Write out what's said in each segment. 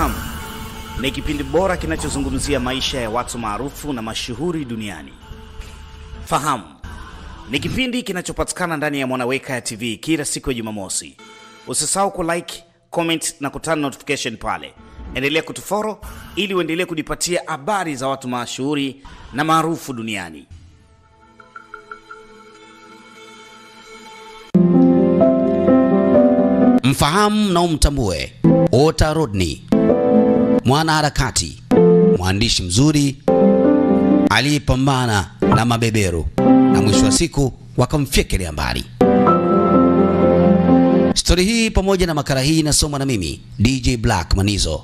Fahamu ni kipindi bora kinachozungumzia maisha ya watu maarufu na mashuhuri duniani. Fahamu ni kipindi kinachopatikana ndani ya Mwanaweka ya TV kila siku ya Jumamosi. Usisahau ku like, comment na kutana notification pale. Endelea kutufollow ili uendelee kujipatia habari za watu mashuhuri na maarufu duniani. Mfahamu na umtambue Walter Rodney, mwanaharakati, mwandishi mzuri aliyepambana na mabeberu na mwisho wa siku wakamfyekelea mbali. Stori hii pamoja na makala hii inasomwa na mimi DJ Black Manizo.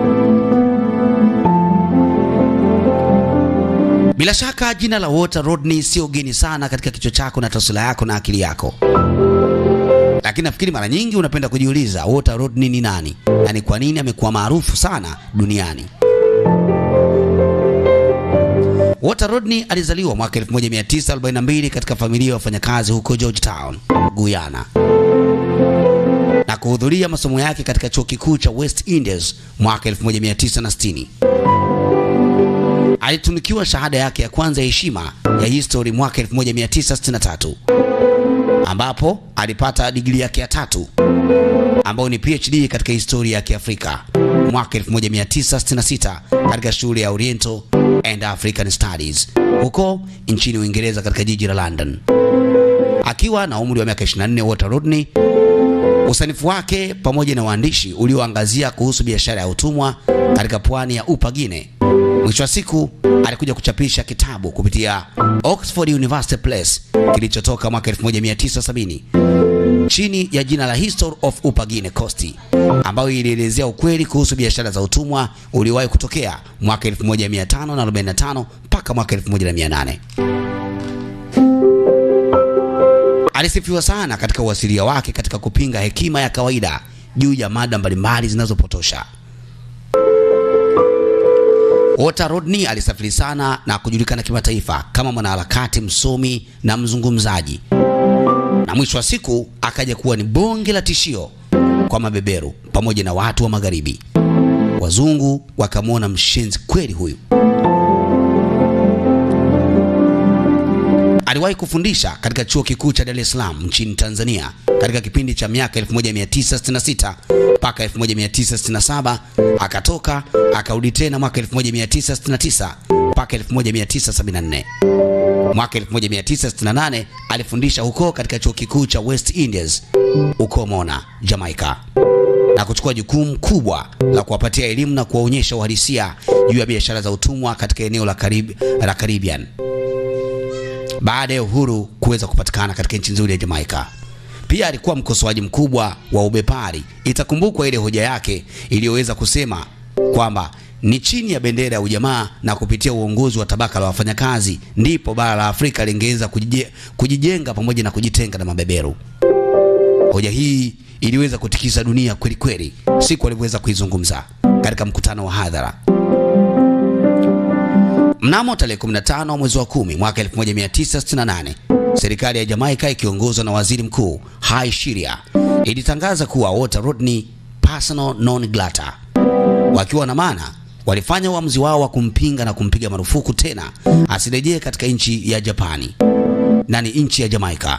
Bila shaka jina la Walter Rodney sio geni sana katika kichwa chako na taswira yako na akili yako, lakini nafikiri mara nyingi unapenda kujiuliza Walter Rodney ni nani na ni kwa nini amekuwa maarufu sana duniani. Walter Rodney alizaliwa mwaka 1942 katika familia ya wafanyakazi huko Georgetown, Guyana na kuhudhuria masomo yake katika chuo kikuu cha West Indies mwaka 1960. Alitunikiwa shahada yake ya kwanza ya heshima ya history mwaka 1963 ambapo alipata digrii yake ya tatu ambayo ni PhD katika historia ya Kiafrika mwaka 1966 katika shule ya Oriental and African Studies huko nchini Uingereza katika jiji la London. Akiwa na umri wa miaka 24, Walter Rodney usanifu wake pamoja na uandishi ulioangazia kuhusu biashara ya utumwa katika pwani ya Upagine. Mwisho wa siku alikuja kuchapisha kitabu kupitia Oxford University Press kilichotoka mwaka 1970 chini ya jina la History of Upagine Coast, ambayo ilielezea ukweli kuhusu biashara za utumwa uliowahi kutokea mwaka 1545 mpaka mwaka 1800. Alisifiwa sana katika uasilia wake katika kupinga hekima ya kawaida juu ya mada mbalimbali zinazopotosha. Walter Rodney alisafiri sana na kujulikana kimataifa kama mwanaharakati, msomi na mzungumzaji, na mwisho wa siku akaja kuwa ni bonge la tishio kwa mabeberu pamoja na watu wa Magharibi. Wazungu wakamwona mshenzi kweli huyu. Aliwahi kufundisha katika chuo kikuu cha Dar es Salaam nchini Tanzania katika kipindi cha miaka 1966 mpaka 1967. Akatoka akarudi tena mwaka 1969 mpaka 1974. Mwaka 1968 alifundisha huko katika chuo kikuu cha West Indies huko Mona, Jamaica, na kuchukua jukumu kubwa la kuwapatia elimu na kuwaonyesha uhalisia juu ya biashara za utumwa katika eneo la Karib, la Caribbean baada ya uhuru kuweza kupatikana katika nchi nzuri ya Jamaica. Pia alikuwa mkosoaji mkubwa wa ubepari. Itakumbukwa ile hoja yake iliyoweza kusema kwamba ni chini ya bendera ya ujamaa na kupitia uongozi wa tabaka la wafanyakazi ndipo bara la Afrika lingeweza kujije, kujijenga pamoja na kujitenga na mabeberu. Hoja hii iliweza kutikisa dunia kweli kweli siku alivyoweza kuizungumza katika mkutano wa hadhara. Mnamo tarehe 15 mwezi wa 10 mwaka 1968, serikali ya Jamaica ikiongozwa na waziri mkuu Hai Shiria ilitangaza kuwa Walter Rodney persona non grata, wakiwa na maana walifanya uamuzi wao wa kumpinga na kumpiga marufuku tena asirejee katika nchi ya Japani na ni nchi ya Jamaica,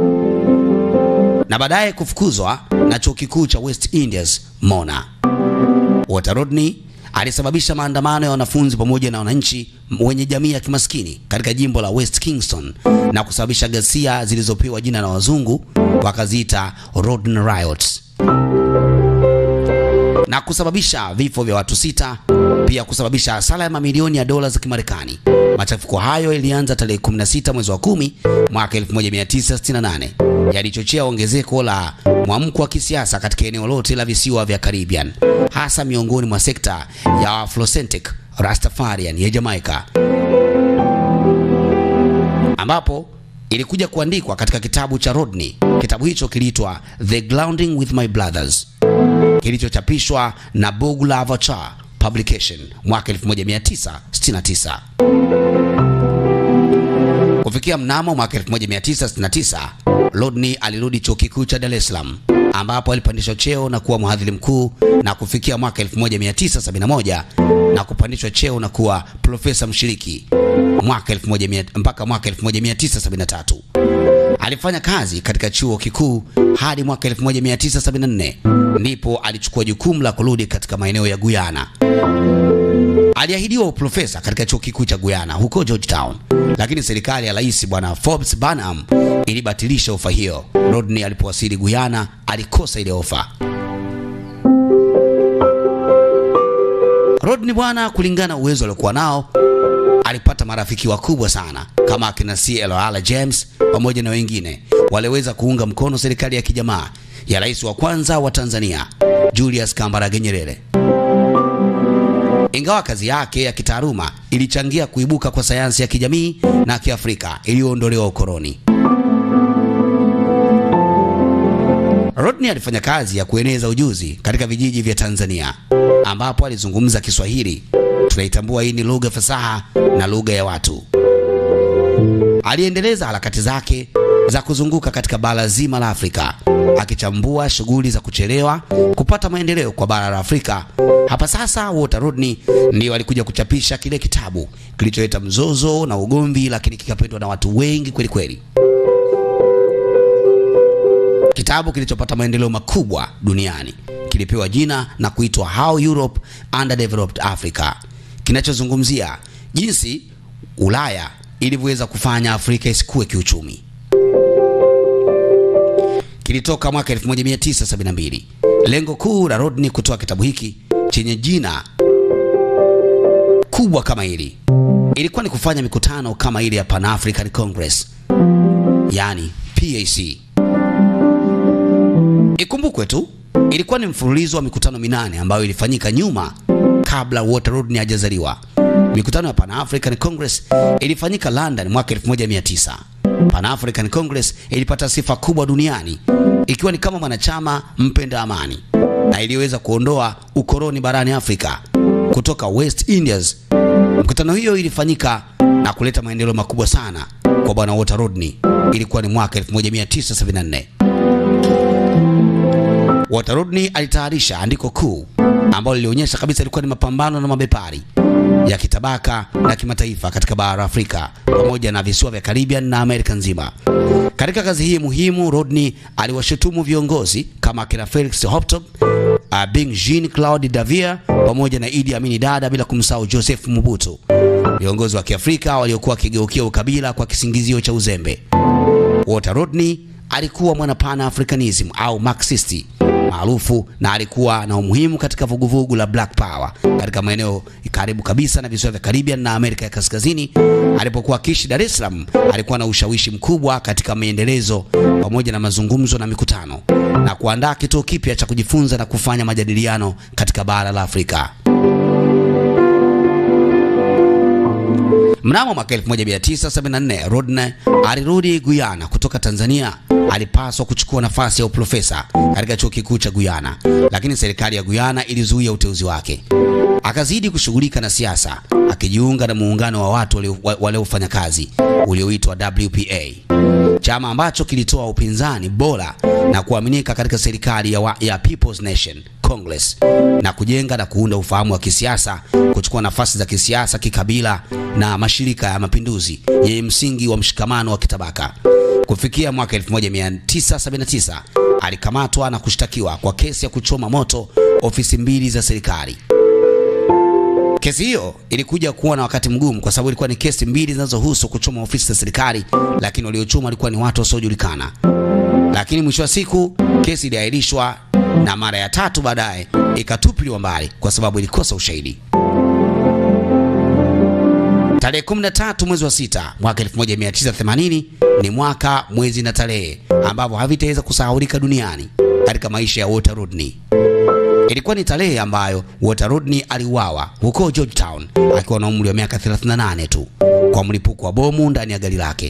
na baadaye kufukuzwa na chuo kikuu cha West Indies Mona. Walter Rodney alisababisha maandamano ya wanafunzi pamoja na wananchi wenye jamii ya kimaskini katika jimbo la West Kingston na kusababisha ghasia zilizopewa jina la wazungu wakaziita Rodney Riots na kusababisha vifo vya watu sita, pia kusababisha hasara ya mamilioni ya dola za Kimarekani. Machafuko hayo yalianza tarehe 16 mwezi wa 10 mwaka 1968, yalichochea ongezeko la mwamko wa kisiasa katika eneo lote la visiwa vya Caribbean, hasa miongoni mwa sekta ya Afrocentric Rastafarian ya Jamaica, ambapo ilikuja kuandikwa katika kitabu cha Rodney. Kitabu hicho kiliitwa The Grounding with My Brothers kilichochapishwa na Boglavachar Publication mwaka 1969. Kufikia mnamo mwaka 1969, Rodney alirudi chuo kikuu cha Dar es Salaam ambapo alipandishwa cheo na kuwa mhadhiri mkuu na kufikia mwaka 1971 na kupandishwa cheo na kuwa profesa mshiriki mwaka 1100 mpaka mwaka 1973. Alifanya kazi katika chuo kikuu hadi mwaka 1974 ndipo alichukua jukumu la kurudi katika maeneo ya Guyana. Aliahidiwa uprofesa katika chuo kikuu cha Guyana huko Georgetown, lakini serikali ya Rais Bwana Forbes Barnum ilibatilisha ofa hiyo. Rodney alipowasili Guyana alikosa ile ofa. Rodney bwana, kulingana na uwezo aliokuwa nao, alipata marafiki wakubwa sana kama akina CLR James pamoja na wengine waliweza kuunga mkono serikali ya kijamaa ya rais wa kwanza wa Tanzania Julius Kambarage Nyerere. Ingawa kazi yake ya kitaaluma ilichangia kuibuka kwa sayansi ya kijamii na kiafrika iliyoondolewa ukoloni. Rodney alifanya kazi ya kueneza ujuzi katika vijiji vya Tanzania ambapo alizungumza Kiswahili. Tunaitambua hii ni lugha fasaha na lugha ya watu. Aliendeleza harakati zake za kuzunguka katika bara zima la Afrika akichambua shughuli za kuchelewa kupata maendeleo kwa bara la Afrika. Hapa sasa Walter Rodney ndio alikuja kuchapisha kile kitabu kilicholeta mzozo na ugomvi, lakini kikapendwa na watu wengi kweli kweli, kitabu kilichopata maendeleo makubwa duniani kilipewa jina na kuitwa How Europe Underdeveloped Africa, kinachozungumzia jinsi Ulaya ilivyoweza kufanya Afrika isikue kiuchumi. Kilitoka mwaka 1972. Lengo kuu la Rodney kutoa kitabu hiki chenye jina kubwa kama hili ilikuwa ni kufanya mikutano kama ile ya Pan African Congress, yani PAC. Ikumbukwe tu ilikuwa ni mfululizo wa mikutano minane ambayo ilifanyika nyuma kabla Walter Rodney hajazaliwa. Mikutano ya Pan African Congress ilifanyika London mwaka 1900. Pan African Congress ilipata sifa kubwa duniani ikiwa ni kama mwanachama mpenda amani na iliweza kuondoa ukoloni barani Afrika kutoka West Indies. Mkutano hiyo ilifanyika na kuleta maendeleo makubwa sana kwa bwana Walter Rodney. Ilikuwa ni mwaka 1974. Walter Rodney alitayarisha andiko kuu ambalo lilionyesha kabisa ilikuwa ni mapambano na mabepari ya kitabaka na kimataifa katika bara la Afrika pamoja na visiwa vya Caribbean na Amerika nzima. Katika kazi hii muhimu, Rodney aliwashutumu viongozi kama kina Felix Houghton, uh, Bing Jean Claude Davia pamoja na Idi Amin Dada, bila kumsahau Joseph Mobutu, viongozi wa Kiafrika waliokuwa wakigeukia ukabila kwa kisingizio cha uzembe. Walter Rodney alikuwa mwana pana Africanism au Marxisti maarufu na alikuwa na umuhimu katika vuguvugu la Black Power katika maeneo karibu kabisa na visiwa vya Caribbean na Amerika ya Kaskazini. Alipokuwa akiishi Dar es Salaam, alikuwa na ushawishi mkubwa katika maendelezo pamoja na mazungumzo na mikutano na kuandaa kituo kipya cha kujifunza na kufanya majadiliano katika bara la Afrika. Mnamo mwaka 1974 Rodney alirudi Guyana kutoka Tanzania. Alipaswa kuchukua nafasi ya uprofesa katika chuo kikuu cha Guyana, lakini serikali ya Guyana ilizuia uteuzi wake. Akazidi kushughulika na siasa, akijiunga na muungano wa watu waliofanya kazi ulioitwa WPA, chama ambacho kilitoa upinzani bora na kuaminika katika serikali ya, wa, ya People's Nation Congress na kujenga na kuunda ufahamu wa kisiasa, kuchukua nafasi za kisiasa, kikabila na mashirika ya mapinduzi yenye msingi wa mshikamano wa kitabaka. Kufikia mwaka 1979 alikamatwa na kushtakiwa kwa kesi ya kuchoma moto ofisi mbili za serikali. Kesi hiyo ilikuja kuwa na wakati mgumu kwa sababu ilikuwa ni kesi mbili zinazohusu kuchoma ofisi za serikali, lakini waliochoma walikuwa ni watu wasiojulikana. Lakini mwisho wa siku kesi iliahirishwa na mara ya tatu baadaye ikatupiliwa mbali kwa sababu ilikosa ushahidi. Tarehe 13 mwezi wa sita mwaka 1980 ni mwaka, mwezi na tarehe ambapo havitaweza kusahaulika duniani katika maisha ya Walter Rodney. Ilikuwa ni tarehe ambayo Walter Rodney aliuawa huko Georgetown akiwa na umri wa miaka 38 tu kwa mlipuko wa bomu ndani ya gari lake.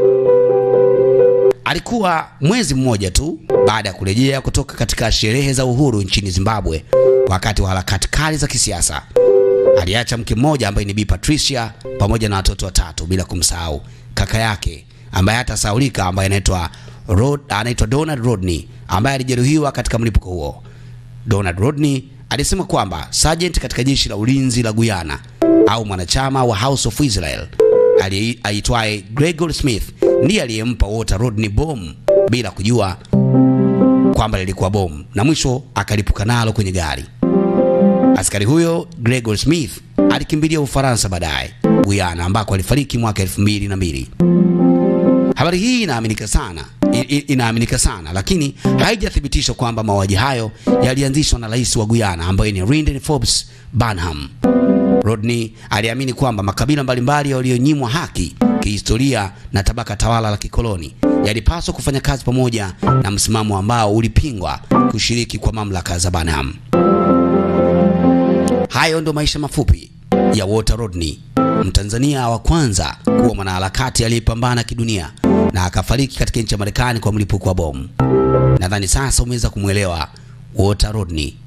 Alikuwa mwezi mmoja tu baada ya kurejea kutoka katika sherehe za uhuru nchini Zimbabwe wakati wa harakati kali za kisiasa. Aliacha mke mmoja ambaye ni Bi Patricia pamoja na watoto watatu bila kumsahau kaka yake ambaye hatasahaulika ambaye anaitwa Rod, anaitwa Donald Rodney ambaye alijeruhiwa katika mlipuko huo. Donald Rodney alisema kwamba sergeant katika jeshi la ulinzi la Guyana au mwanachama wa House of Israel aitwaye Gregor Smith ndiye aliyempa Walter Rodney bomu bila kujua kwamba lilikuwa bomu na mwisho akalipuka nalo kwenye gari. Askari huyo Gregor Smith alikimbilia Ufaransa baadaye Guyana ambako alifariki mwaka elfu mbili na mbili. Habari hii inaaminika sana inaaminika sana lakini haijathibitishwa kwamba mauaji hayo yalianzishwa na rais wa Guyana ambaye ni Lyndon Forbes Barnum. Rodney aliamini kwamba makabila mbalimbali walionyimwa haki kihistoria na tabaka tawala la kikoloni yalipaswa kufanya kazi pamoja na msimamo ambao ulipingwa kushiriki kwa mamlaka za Barnum. Hayo ndo maisha mafupi ya Walter Rodney, Mtanzania wa kwanza kuwa mwanaharakati aliyepambana kidunia na akafariki katika nchi ya Marekani kwa mlipuko wa bomu. Nadhani sasa umeweza kumwelewa Walter Rodney